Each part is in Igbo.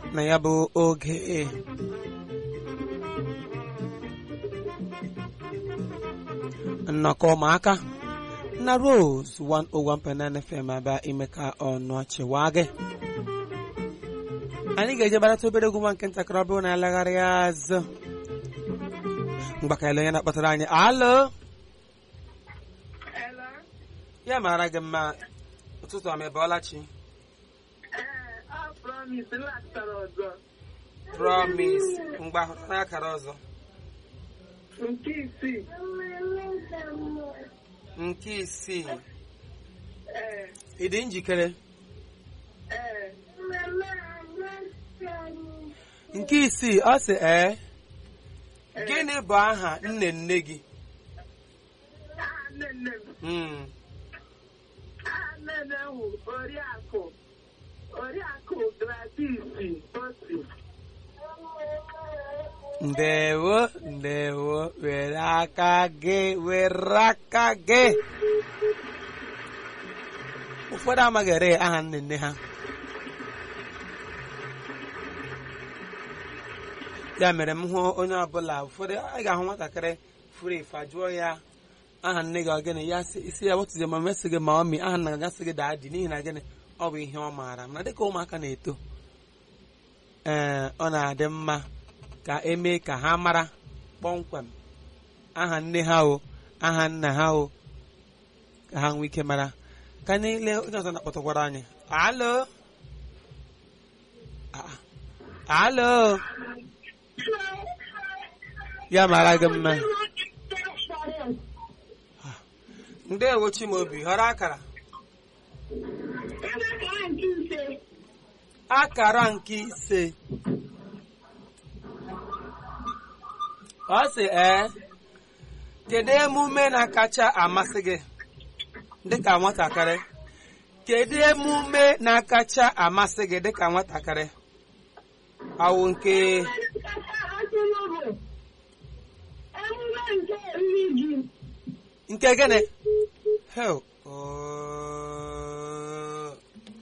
na ya bụ oge nnọkọ ụmụaka na Rose 101.9 FM abịa ime ka ọnụ chịwa gị anyị ga-eje gbarata obere egwu nwa nke ntakịrị ọ bụrụ na alagharị azụ mgbakala onye na-akpọtara anyị alo Hello. ya mara gị mma ụtụtụ ọma ịbọọla chi Ee, ọ promise laghachitara ọzọ. promise mgbe ahụrụ n'akara ọzọ Nke isii. nke isii Ee, ị dị njikere ee. nke isii ọ sị ee gịnị bụ aha nne nne gị Aha nne nne m. Mm, Aha nne nne m bụ Oriakụ. Oriakụ Gladys Osi. ndewo ndewo were aka gị were aka gị ụfọdụ amaghị ere aha nne nne ha ya mere m hụ onye ọbụla ụfọdụ anyị ga-ahụ nwatakịrị furu efu jụọ ya aha nne gị ọ gịnị ya sị isi ya wetụzi ma mesị gị ma ọmị aha nna gasị gị daa dị n'ihi na gịnị ọ bụ ihe ọ maara mana dịka ụmụaka na-eto ee ọ na-adị mma ka emee ka ha mara kpọmkwem aha nne ha o aha nna ha o ka ha nwee ike mara ka niile onye ọzọ na-akpọtụkwara anyị alo Ah, alo ya mara gị mma ndewo chimobi họrọ akara akara nke ise ọ sị ee kedu emume na-akacha amasị gị dịka nwatakịrị kedu emume na-akacha amasị gị dịka nwatakịrị awụ nke nke gịnị hel ooo.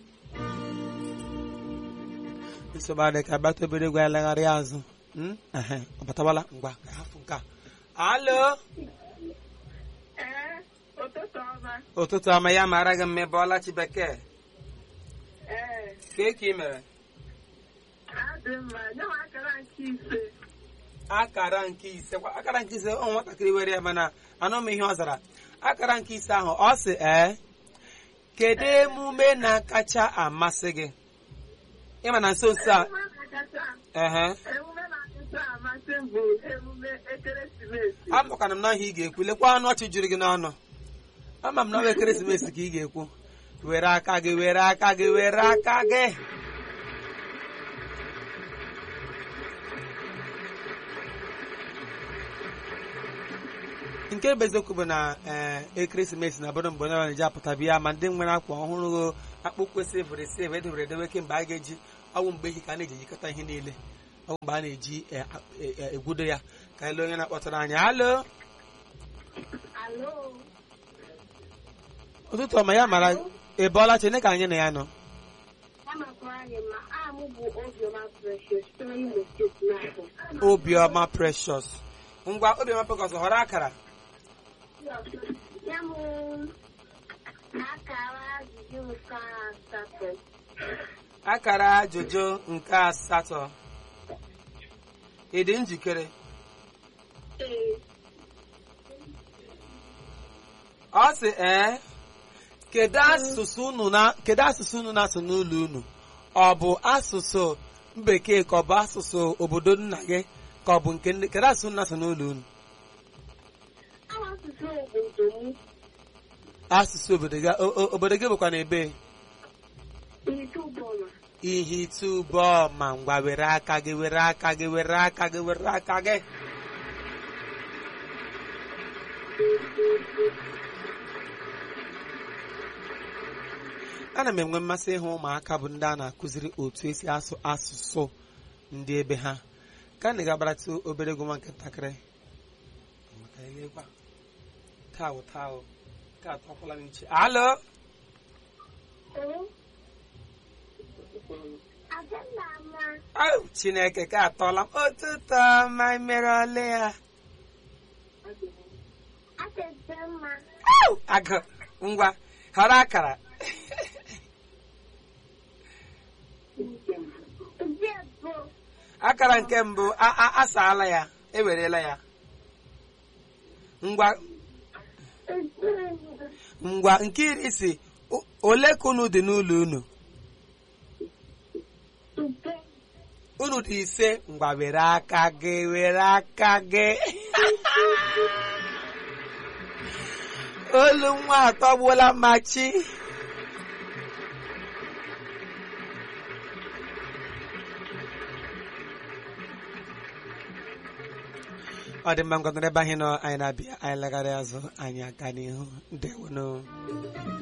nsogbu adị ka agbata obere egwu ya legharị azụ Hmm? Ehe, ọ batabala ngwa ka hafụ nke a alo Ee, ụtụtụ ọma. ụtụtụ ọma ya mara gị mma ịbọọla chi bekee Ee, ka eke ị mere adị mma. Nye m akara nke ise. akara nke ise kwa akara nke ise ọ nwatakịrị were ya mana anụ m ihe ọ zara akara nke ise ahụ ọ sị ee kedu emume na-akacha amasị gị ịma na nso nso a Emume na-akacha- ehe emume na-akacha amasị m bụ emume ekeresimesi. amụkana m na ihe ị ga-ekwu lekwa ọnụ ọchị juru gị n'ọnụ ama m na ọ bụ ekeresimesi ka ị ga-ekwu were aka gị were aka gị were aka gị nke bụ eziokwu bụ na ee ekeresimesi na obodo mgbe onye na-eji apụta bịa ma ndị nwere akwa ọhụrụ akpụkpọ sivụrụ esiv edebere edewe kemgbe a ga-eji ọgwụ mgbe ehi ka a na-eji ejikọta ihe niile ọgwụ mgbe a na-eji e, a- e, e, egwudo ya ka ele onye na-akpọtara anyị alo Alo. ụtụtụ ọma ya mara ịbọọla chene ka anyị na ya nọ Amakwara anyị ma aha m bụ Obiọma Precious sitere n'Imo steeti na-abụ. obiọma precious ngwa obiọma precious họrọ akara Ya m akara ajụjụ nke asatọ. akara ajụjụ nke asatọ ị dị njikere Ee, ọ sị ee kedu asụsụ unu na kedu asụsụ unu na-asụ n'ụlọ unu ọ bụ asụsụ bekee ka ọ bụ asụsụ obodo nna gị ka ọ bụ nke ndị kedu asụsụ unu na-asụ n'ụlọ unu aha asụsụ obodo m asụsụ obodo gị o- o- obodo gị bụkwa na ebe Itubọma. ihe ịtụbọ ma ngwa were aka gị were aka gị were aka gị were aka gị ana m enwe mmasị ịhụ ụmụaka bụ ndị a na-akụziri otu esi asụ asụsụ ndị ebe ha ka na ga-agbaratụ obere egwu nwa nke ntakịrị maka elekwa taụ taụ ka atọkwala m iche alo Ee, Adịmma. Au, chineke ka atọla m ụtụtụ ọma mere ole ya Adịmma. Au, agụ ngwa họrọ akara Ndị bụ akara nke mbụ a- a- asaala ya ewerela ya ngwa ndị ngwa nke iri si "O- ole ka unu dị n'ụlọ unu ube unu dị ise ngwa were aka gị were aka gị olu nwa atọgbuola machi ọ dị mma ngwa nọrọ ebe anyị nọ anyị na-abịa anyị lagharị azụ anyị aga n'ihu ndewonụ